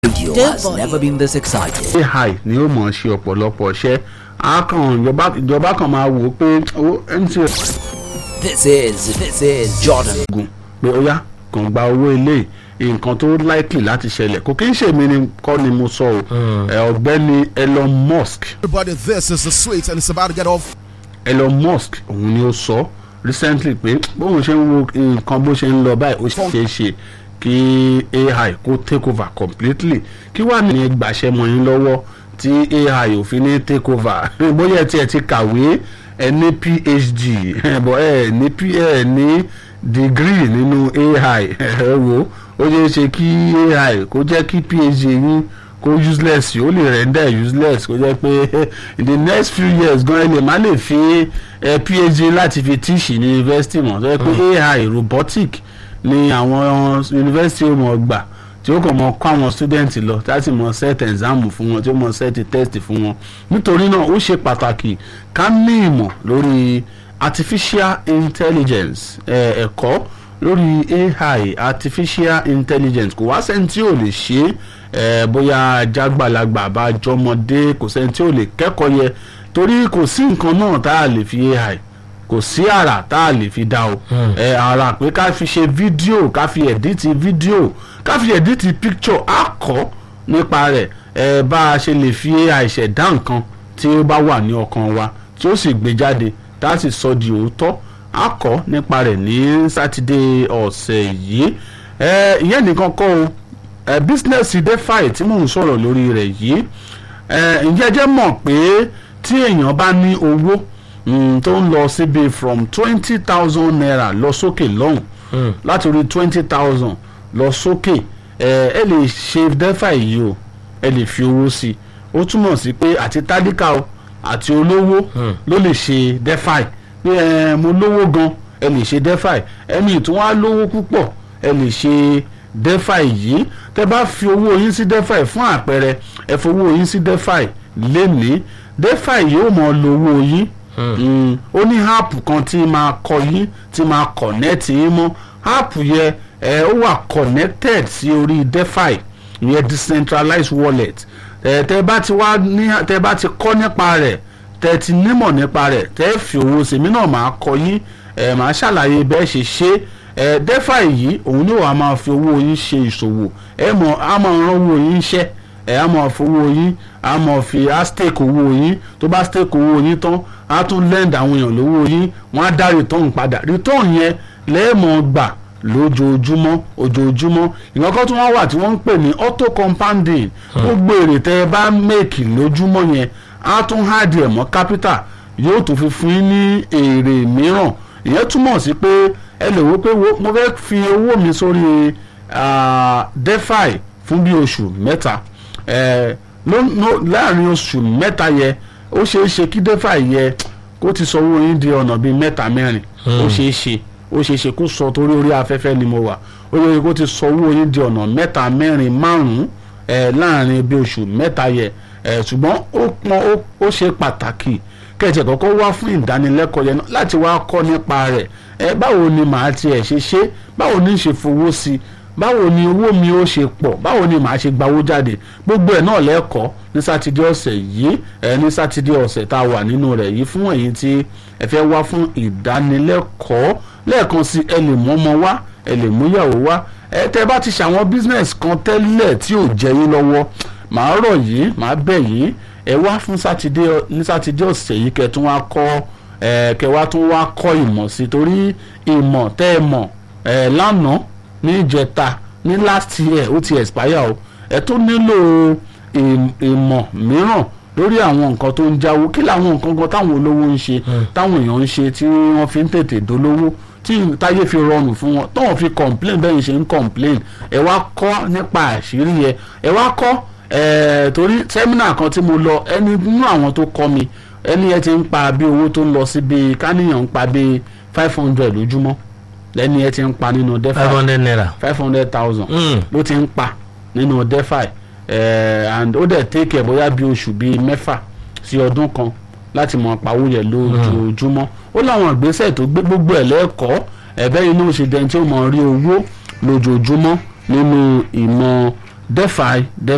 Radio has never been this excited. ai ni ó mọ̀ ọ́ ṣe ọ̀pọ̀lọpọ̀ iṣẹ́ akàn ìjọba ìjọba kan máa wò ó pé owó mtn This is this is Jordan. gùn pé ó yá kàn gba owó ilé nǹkan tó likely láti ṣẹlẹ̀ kò kí n ṣe mí ni kọ́ ni mo sọ o ẹ, ọ̀gbẹ́ni Elon Musk Everybody, this is the sweet, and it's about to get off. Elon Musk òun ni ó sọ recently pé bóun ṣe ń wo nǹkan bó ṣe ń lọ báyìí ó ṣeé ṣe kí AI kó take over completely kí wàá ní gbàṣẹ mọ́ yín lọ́wọ́ tí AI ò fi ní take over bóyá ẹ tiẹ̀ ti kàwé ẹ ní PhD bọ́ ẹ ní P- ẹ ní degree nínú AI ẹ wo ó ṣeé ṣe kí AI kó jẹ́ kí PhD yín kó useless ó lè render useless kó jẹ́ pé in the next few years gan ẹ lè má lè fi eh, phd láti fi teach ní university mọ̀ tó yẹ pé ai robotic ni àwọn university ó mọ̀ gbà tí ó kàn mọ̀ kọ́ àwọn student lọ láti mọ̀ set exam fún wọn tí ó mọ̀ set test fún wọn nítorí náà ó ṣe pàtàkì ká ní ìmọ̀ lórí artificial intelligence eh, ẹ̀kọ́ lórí ai artificial intelligence kò wá sẹ́ni tí ò lè ṣe é eh, bóyá jágbàlagbà bá jọmọdé kò sẹ́ni tí ò lè kẹ́kọ̀ọ́ yẹ torí kò sí nǹkan náà tá a lè fi ai kò sí àrà tá a lè fi dá o ẹ àrà pé ká fi ṣe fídíò ká fi ẹ̀dítì fídíò ká fi ẹ̀dítì píkṣọ̀ á kọ́ nípa rẹ̀ ẹ bá a ṣe lè fi ai ṣẹ̀dá nǹkan tí ó bá wà ní ọkàn wa tí ó sì gbé jáde tá a sì sọ di òótọ́ á kọ́ nípa rẹ̀ ní sátidé ọ̀sẹ̀ yìí ẹ ìyẹn nìkan kọ́ o ẹ bísínẹ́sì defi tí mò ń sọ̀rọ̀ lórí rẹ̀ yìí ẹ ǹjẹ́ jẹ́ mọ̀ pé tí èèyàn bá ní owó mm, tó ń lọ síbi from twenty thousand naira lọ sókè lọ́hùn láti orí twenty thousand lọ sókè ẹ ẹ lè ṣe defi yìí o ẹ lè fi owó sí i ó túmọ̀ sí pé àti tádíkà o àti olówó ló lè ṣe defi pé ẹ mo lówó gan ẹ lè ṣe defi ẹni tí wọ́n á lówó púpọ̀ ẹ lè ṣe defi yìí tẹ bá fi owó yín sí defi fún àpẹẹrẹ ẹ fowó yín sí defi lénìí defi yóò mọ lo owó yín Mm, ó ní app kan tí máa kọ yín tí máa connect yín mọ́ app yẹ ẹ ó wà connected sí orí defi ìyẹn decentralized wallet ẹ tẹ bá ti wá ní tẹ bá ti kọ́ nípa rẹ̀ tẹ ti nímọ̀ nípa rẹ̀ tẹ fi owó sèmi náà máa kọ yín ẹ máa ṣàlàyé bẹ́ẹ̀ ṣe ṣe ẹ defi yìí òun ni wàá máa fi owó yín ṣe ìṣòwò ẹ mọ̀ á máa rán owó yín ṣẹ́ ẹ á máa fowó yín á máa fi á stake owó yín tó bá stake owó yín tán á tún lend àwọn èèyàn lówó yín wọ́n á dá return padà return yẹn lẹ́ẹ̀mọ̀ gbà lójoojúmọ́ ojoojúmọ́ ìwọ́n kan tí wọ́n wà tí wọ́n ń pè ní auto compounding gbogbo èrè tẹ́ ẹ bá make lójúmọ́ yẹn á tún hard ẹ̀ mọ́ capital yóò tún fi fún yín ní èrè mìíràn ìyẹn túmọ̀ sí pé ẹ lè wo pé wo- mo fẹ́ fi owó mi sórí ah, defi fún bí oṣù mẹ́ta eh, ló- ló- láàrin oṣù mẹ́ta yẹ ó ṣeé ṣe kí defi yẹ kó ti sọ owó yín di ọ̀nà bíi mẹ́ta mẹ́rin ó ṣeé ṣe ó ṣeé ṣe kó sọ torí orí afẹ́fẹ́ ni mo wà ó ṣeé ṣe kó ti sọ owó yín di ọ̀nà mẹ́ta mẹ́rin márùn-ún eh, láàrin bí oṣù mẹ́ta yẹ eh, ṣùgbọ́n ó pọn ó- ó ṣe pàtàkì kẹ̀tẹ̀ kọ́kọ́ wá fún ìdánilẹ́kọ̀ọ́ yẹn náà láti wá kọ́ nípa rẹ̀ ẹ báwo ni màá tiẹ̀ ṣe ṣe báwo ni ń ṣe fowó sí i báwo ni owó mi ó ṣe pọ̀ báwo ni màá ṣe gbawó jáde gbogbo ẹ̀ náà lẹ́kọ̀ọ́ ní sátidé ọ̀sẹ̀ yìí ẹ ní sátidé ọ̀sẹ̀ tá a wà nínú rẹ̀ yìí fún ẹ̀yin tí ẹ fẹ́ wá fún ìdánilẹ́kọ̀ọ́ lẹ́ẹ̀kan sí ẹ lè mú ọmọ wá ẹ lè mú ìyàwó wá ẹ tẹ́ bá ti ṣàwọn business kan tẹ́lẹ̀ tí ò jẹ yín lọ́wọ́ màá rọ̀ yín màá bẹ̀ yín ẹ wá fún sátidé ní sátidé ọ̀sẹ̀ yìí kẹ́ tún wá kọ́ ẹ kẹ́ wá tún wá kọ́ ìmọ̀ sí torí ìmọ̀ tẹ́ ẹ mọ̀ ẹ lánàá ní ìjẹta ní last year ó ti expire o ẹ tó nílò ìm- ìmọ̀ mìíràn lórí àwọn nǹkan tó ń jáwó kí làwọn nǹkan kan táwọn olówó ń ṣe táwọn èèyàn ń ṣe tí wọ́n fi ń tètè dolówó tí táyé fi rọrùn fún wọn táwọn fi complain bẹ́ẹ̀ ṣe ń complain ẹ wá kọ́ nípa àṣírí yẹ ẹ wá kọ́ ẹ torí sẹ́mínà kan tí mo lọ ẹni nínú àwọn tó kọ́ mi ẹni ẹ ti ń pa bí owó tó ń lọ sí bíi káníyàn ń pa bíi five hundred lójúmọ́ lẹ́ni ẹ ti ń pa nínú defi five hundred naira. five hundred thousand Mm. ló ti ń pa nínú defi eh, and ó dẹ̀ take ẹ̀ bóyá bí oṣù bíi mẹ́fà sí ọdún kan láti mọ pawó yẹn lójoojúmọ́ ó láwọn ìgbésẹ̀ tó gbé gbogbo ẹ̀ lẹ́ẹ̀kọ́ ẹ̀bẹ́ inú ṣe dẹ́n tí ó mọ rí owó lójoojúmọ́ nínú ìmọ̀ defi defi